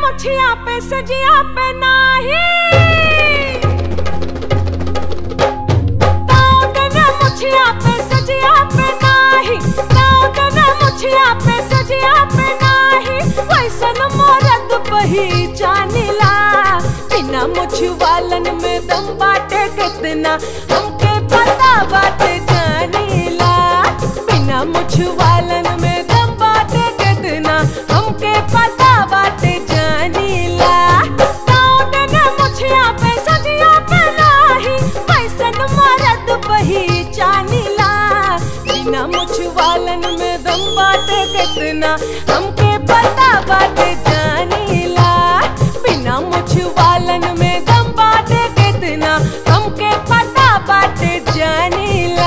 मुछिया पे सजिया पे नाही ताकन मुछिया पे सजिया पे नाही ताकन मुछिया पे सजिया पे नाही वैसन मोरत पहिचानिला बिना मुछ वालन में दम बाटे कितना हमके पता बाटे जानिला बिना मुछ वालन में दम बाटे कितना हमके पता बाटे जानिला ताकन मुछिया पे सजिया पे नाही वैसन मरद पहिचानिला बिना मुछ वालन में दम बाटे कितना हमके पता बाटे जानिला बिना मुछ वालन में दम बाटे कितना हमके पता बाटे जानिला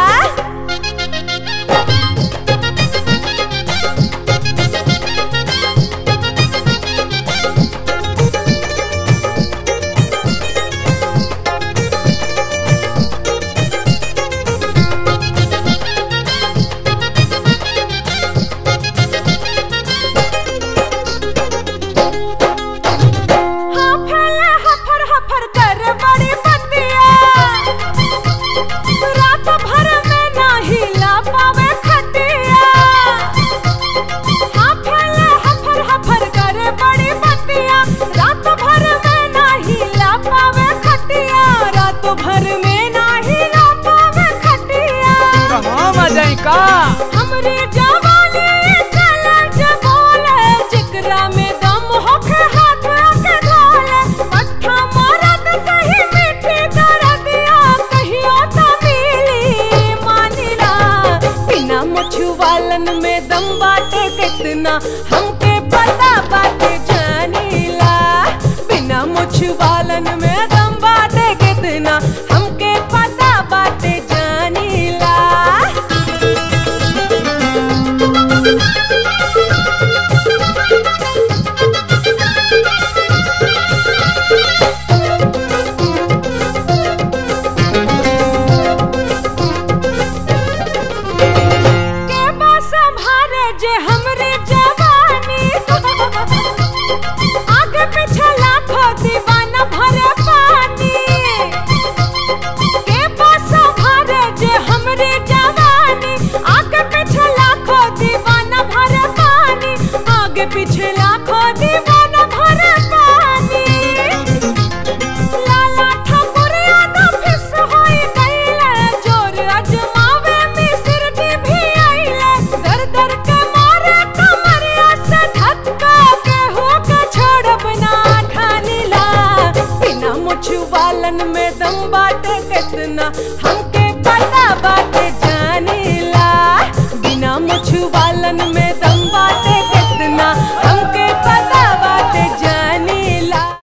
हाँ फैला हफर हफर कर बड़ी बतिया रात भर में ना हिला पावे खटिया हाँ फैला हफर हफर कर बड़ी बतिया रात भर में ना हिला पावे खटिया रात भर में ना हिला पावे खटिया कहाँ मजाई का हमरे जवानी चला जबोले जिकरा में दम होके हाथ आके ढोले मट्ठा मारत सही मीठी कर दिया कहियो तो मिली मानिला बिना मुछुवालन में दम बाटे कितना हमके पता बाटे जानिला बिना मुछुवालन में दम बाटे कितना हमके पता बाटे जानिला के बा संभारे जे हमरे जवानी आगे पीछे लाखों दीवाना भरे पानी के बा संभारे जे हमरे जवानी आगे पीछे लाखों दीवाना भरे पानी आगे पीछे लाखों दीवाना भरे पानी लाला ठाकुरिया दा फिस होई गईले जोर अजमावे मिस्र जी भी आइले दर दर के मारे कमरिया से धक्का के हो के छोड़ब ना ठानीला बिना मुछ वालन में दम बाटे कितना हम